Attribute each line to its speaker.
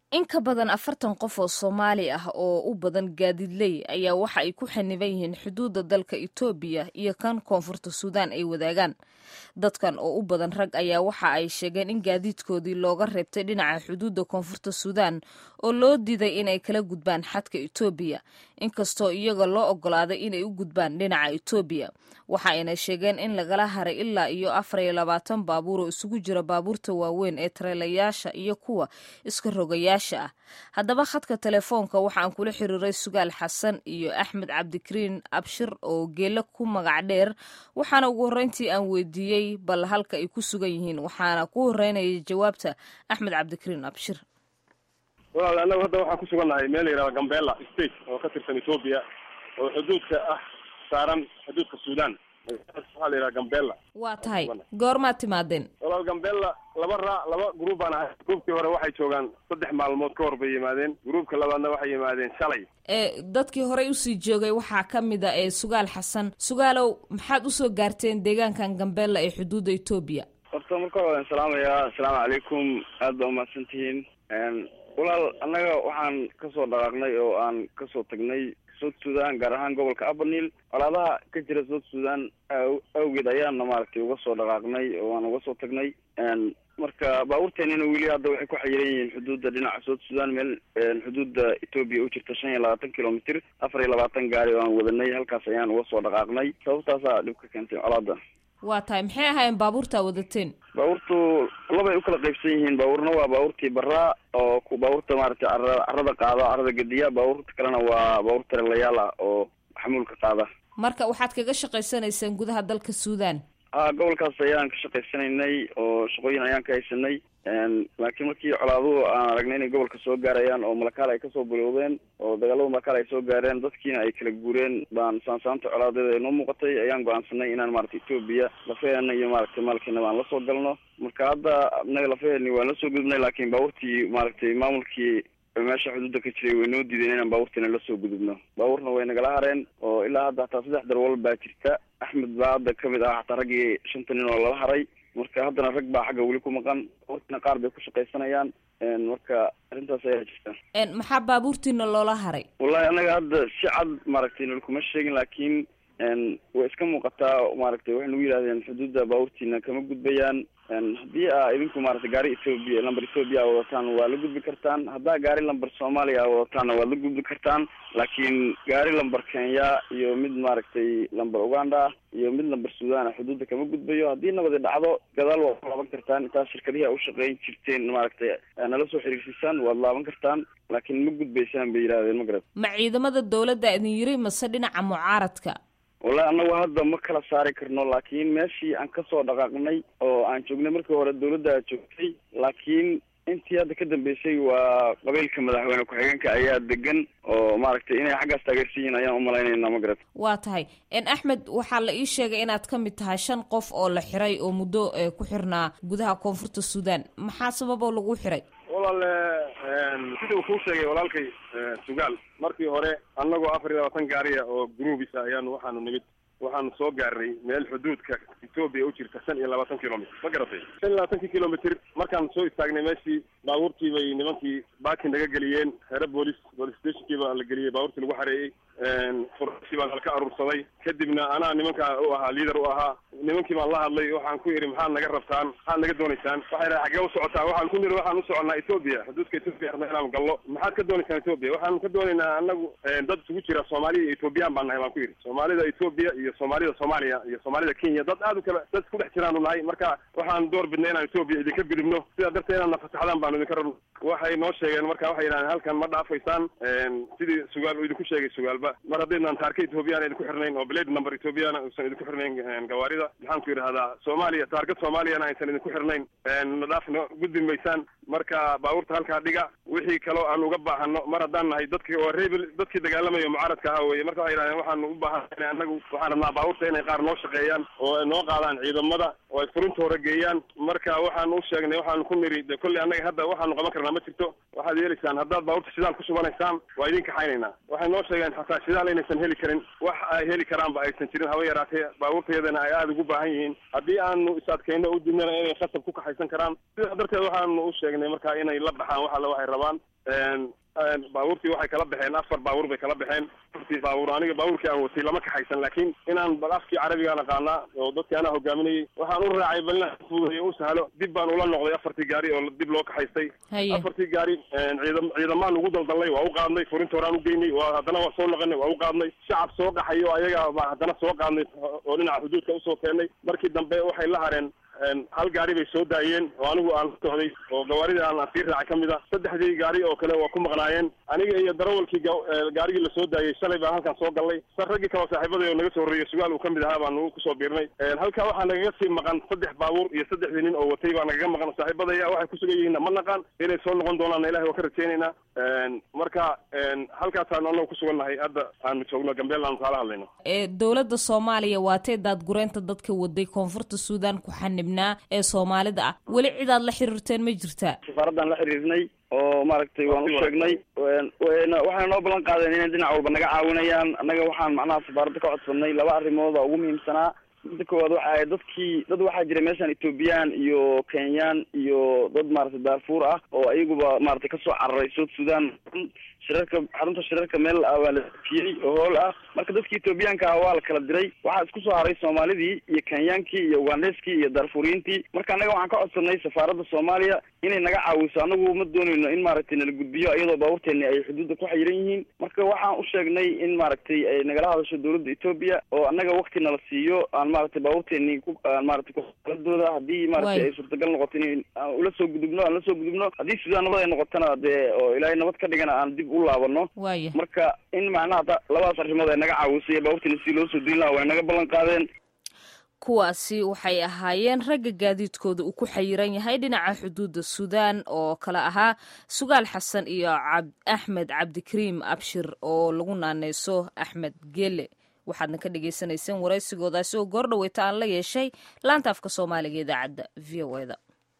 Speaker 1: in ka badan afartan qof oo soomaali ah oo u badan gaadiidley ayaa waxa ay ku xaniban yihiin xuduudda dalka etoobiya iyo kan koonfurta suudaan ay wadaagaan dadkan oo u badan rag ayaa waxa ay sheegeen in gaadiidkoodii looga reebtay dhinaca xuduudda koonfurta suudaan oo loo diiday inay kala gudbaan xadka etoobiya inkastoo iyaga loo ogolaaday inay u gudbaan dhinaca etoobiya waxa ayna sheegeen in lagala haray ilaa iyo afar iyo labaatan baabuur oo isugu jira baabuurta waaweyn ee tareelayaasha iyo kuwa iska rogayaasha ah haddaba khadka telefoonka waxaan kula xiriiray sugaal xasan iyo axmed cabdikariin abshir oo geelo ku magac dheer waxaana ugu horreyntii aan weydiiyey bal halka ay ku sugan yihiin waxaana ku horeynaya jawaabta axmed cabdikariin abshir
Speaker 2: walaal annagu hadda waxaan ku sugannahay meel la yihahda gambela state oo ka tirsan etoobiya oo xuduudka ah saaran xuduudka suudaan waxaa la yidhaha gambela
Speaker 1: waa tahay goormaad timaadeen
Speaker 2: walaal gambela laba raa laba gruub baan ahay gruubkii hore waxay joogaan saddex maalmood ka hor bay yimaadeen gruubka labaadna waxay yimaadeen shalay
Speaker 1: ee dadkii horey usii joogay waxaa ka mid a ee sugaal xasan sugaalow maxaad usoo gaarteen deegaankan gambela ee xuduudda etoobiya
Speaker 3: horta marka hore waan salaamayaa assalaamu calaykum aad baa umahadsan tihiin walaal annaga waxaan kasoo dhaqaaqnay oo aan kasoo tagnay south sudan gaar ahaan gobolka abanil colaadaha ka jira south sudan awgeed ayaana maaragtay uga soo dhaqaaqnay oo aan uga soo tagnay marka baabuurteenina weli hadda waxay ku xayiran yihiin xuduudda dhinaca south sudan meel xuduudda etoobiya u jirta shan iyo labaatan kilomitr afar iyo labaatan gaari oo aan wadanay halkaas ayaan uga soo dhaqaaqnay sababtaasaa dhib ka keentay colaada
Speaker 1: waa tahay maxay ahaayeen baabuurtaa wadateen
Speaker 3: baabuurtu labay ukala qaybsan yihiin baabuurna waa baabuurtii baraa oo baabuurta maaragtay cara carada qaada carada gediya baabuurta kalena waa baabuur tarelayaal ah oo xamuulka qaada
Speaker 1: marka waxaad kaga shaqaysanaysaan gudaha dalka suudaan
Speaker 3: a gobolkaas ayaan ka shaqaysanaynay oo shaqooyin ayaan ka haysanay laakiin markii colaaduhu aan aragnay inay gobolka soo gaarayaan oo malakaal ay kasoo bilowdeen oo dagaalada malakaal ay soo gaareen dadkiina ay kala guureen baan saansaanta colaadeeda ay noo muuqatay ayaan go-aansanay inaan maaragtay etoobiya lafaheenna iyo maaragtay maalkeena baan lasoo galno marka hadda naga lafaheeni waan lasoo gudubnay laakiin baabuurtii maaragtay maamulkii meesha xuduudda ka jiray way noo diideen inaan baabuurtiina lasoo gudubno baabuurna way nagala hareen oo ilaa hadda hataa saddex darwal baa jirta axmed baa hadda kamid ah hataa raggii shanta nin oo lala haray marka haddana rag baa xagga weli ku maqan baabuurtiina qaar bay ku shaqaysanayaan marka arrintaas ayaa jirta
Speaker 1: maxaa baabuurtiina loola haray
Speaker 3: wallahi annaga hadda si cad maaragtay nalkuma sheegin laakiin way iska muuqataa maaragtay waxay nagu yidhahdeen xuduudda baabuurtiina kama gudbayaan haddii aa idinku maaragtay gaari ethoobiya lamber ethoobiya a wadataan waa la gudbi kartaan haddaa gaari lamber soomaaliya a wadataanna waad la gudbi kartaan laakiin gaari lamber kenya iyo mid maaragtay lamber uganda iyo mid lamber sudan xuduudda kama gudbayo haddii nabadi dhacdo gadaal waad ku laaban kartaan intaas shirkadihii a u shaqeyn jirteen maaragtay nala soo xiriirsiisaan waad laaban kartaan laakiin ma gudbaysaan bay yidhahdeen ma garat
Speaker 1: ma ciidamada dowladda idin yiri mase dhinaca mucaaradka
Speaker 3: wallahi annagu hadda ma kala saari karno laakiin meeshii aan kasoo dhaqaaqnay oo aan joognay markii hore dawladda joogtay laakiin intii hadda ka dambeysay waa qabiilka madaxweyne ku-xigeenka ayaa degan oo maaragtay inay xaggaas taageersan yihiin ayaan umalaynayna ma garat
Speaker 1: waa tahay axmed waxaa la ii sheegay inaad ka mid tahay shan qof oo la xiray oo muddo ku xirnaa gudaha koonfurta suudaan maxaa sababoo lagu xiray
Speaker 2: walaale sidii uu kuu sheegay walaalkay sugaal markii hore annagoo afar iyo labaatan gaariya oo gruubisa ayaanu waxaanu nimid waxaanu soo gaarnay meel xuduudka etoobiya u jirta shan iyo labaatan kilomitr ma garatay shan iyo labaatankii kilomitr markaan soo istaagnay meeshii baabuurtii bay nimankii baakin naga geliyeen xeero boolis police stationkii baa la geliyey baabuurtii lagu xareeyey furashii baan halka aruursaday kadibna anaa nimankaa u ahaa liader u ahaa nimankii baan la hadlay waxaan ku yidhi maxaad naga rabtaan maxaad naga doonaysaan waxay dhahay xaggee u socotaa waxaan ku niri waxaan u soconnaa etoobiya xuduudka etoobiya rabna inaan gallo maxaad ka doonaysaan etoobiya waxaan ka doonaynaa anagu dad isugu jira soomaaliya iyo etoobiyaan baan nahay baan ku yidhi soomaalida etoobiya iyo soomaalida soomaaliya iyo soomaalida kenya dad aad u kala dad isku dhex jiraanu nahay marka waxaan door bidnay inaan etoobiya idinka gudubno sidaa darteed inaad nafasaxdaan baanu idinka rabno waxay noo sheegeen marka waxay yidhahdeen halkan ma dhaafaysaan sidii sugaal uu idinku sheegay sugaalba mar haddaydnaan taarka ethoobiyaana idinku xirnayn oo blade number ethoobiyaana uusan idinku xirnayn gawaarida maxaan ku yidhahdaa soomaaliya taargad soomaaliyana aysan idinku xirnayn nadhaafna gudbi maysaan marka baabuurta halkaa dhiga wixii kaloo aan uga baahano mar haddaan nahay dadki oo rebel dadkii dagaalamayo mucaaradka ahaa weye marka waxay yidhahdeen waxaanu u baahanay anagu waxaan rabnaa baabuurta inay qaar noo shaqeeyaan oo ay noo qaadaan ciidamada oo ay furinta hore geeyaan marka waxaan u sheegnay waxaanu ku niri de kolley annaga hadda waxaanu qaban karnaa ma jirto waxaad yeelaysaan haddaad baabuurta shidaal ku shubanaysaan waa idin kaxaynaynaa waxay noo sheegeen xataa shidaal inaysan heli karin wax ay heli karaanba aysan jirin haba yaraatee baabuurtayadana ay aada ugu baahan yihiin haddii aanu is adkayno u dibnana inay khasab ku kaxaysan karaan sidaa darteed waxaanu u sheegnay marka inay la baxaan wax alle waxay rabaan baabuurtii waxay kala baxeen afar baabuur bay kala baxeen afartii baabuur aniga baabuurkii aan watay lama kaxaysan laakiin inaan bal afkii carabigaan aqaanaa oo dadkii anaa hogaaminayay waxaan u raacay bal inaan fududeeyo u sahlo dib baan ula noqday afartii gaari oo dib loo kaxaystay afartii gaari ciidam ciidamaan ugu daldalnay waa u qaadnay furinta horaan u geynay waa haddana waa soo noqonay waa u qaadnay shacab soo qaxayo ayaga baa haddana soo qaadnay oo dhinaca xuduudka usoo keennay markii dambe waxay la hareen hal gaari bay soo daayeen oo anigu aan la socday oo gawaarida aan sii raacay ka mid a saddexdii gaari oo kale waa ku maqnaayeen aniga iyo darawalkii gaarigii la soo daayey shalay baan halkan soo galnay sa raggii kaloo saaxiibaday oo naga soo horreeyey sugaal uu ka mid ahaa baan kusoo biirnay halkaa waxaa nagaga sii maqan saddex baabuur iyo saddexdii nin oo watay baa nagaga maqan saaxiibadaya waxay ku sugan yihiinna ma naqaan inay soo noqon doonaanna ilahay waa ka rajaynaynaa marka halkaasaan anagu ku sugannahay hadda aanu joogno gambeel aanu kaala hadlayno
Speaker 1: dowladda soomaaliya waatee daadgureynta dadka waday koonfurta suudaan ku xanibnaa ee soomaalida ah weli cidaad la xiriirteen ma jirtaa
Speaker 3: safaaraddaan la xiriirnay oo maaragtay waan u sheegnay waxayna noo ballan qaadeen inay dhinac walba naga caawinayaan annaga waxaan macnaha safaaradda ka codsanay laba arrimooda ugu muhiimsanaa midda koowaad waxa ahay dadkii dad waxaa jira meeshaan ethoobiyan iyo kenyaan iyo dad maaragtay daarfuur ah oo ayaguba maaragtay kasoo cararay south sudan shirarka xarunta shirarka meel ah waa la dejiyey oo hool ah marka dadkii ethoobiyaanka ah waa la kala diray waxaa isku soo haray soomaalidii iyo kenyaankii iyo ugandheskii iyo daarfuuriyiintii marka annaga waxaan ka codsanay safaaradda soomaaliya inay naga caawiso anagu ma doonayno in maaragtay nala gudbiyo iyadoo baabuurteeni ay xuduudda ku xayiran yihiin marka waxaan u sheegnay in maaragtay ay nagala hadasho dowladda etoobiya oo annaga wakti nala siiyo aan maaragtay baabuurteeni ku aan maaragtay kualadooda haddii maaragtay ay suurtagal noqoto in aan ula soo gudubno aan la soo gudubno haddii suudaan nabad ay noqotona dee oo ilaahay nabad ka dhigana aan dib u laabano
Speaker 1: waya
Speaker 3: marka in macnaha labadaas arrimood ay naga caawisay baabuurteeni si loo soo diin laha way naga ballan qaadeen
Speaker 1: kuwaasi waxay ahaayeen ragga gaadiidkooda uu ku xayiran yahay dhinaca xuduudda suudaan oo kale ahaa sugaal xasan iyo axmed cabdikariim abshir oo lagu naaneyso axmed gele waxaadna ka dhagaysanayseen waraysigoodaasi oo goor dhaweyta aan la yeeshay laanta afka soomaaliga idaacadda v o eda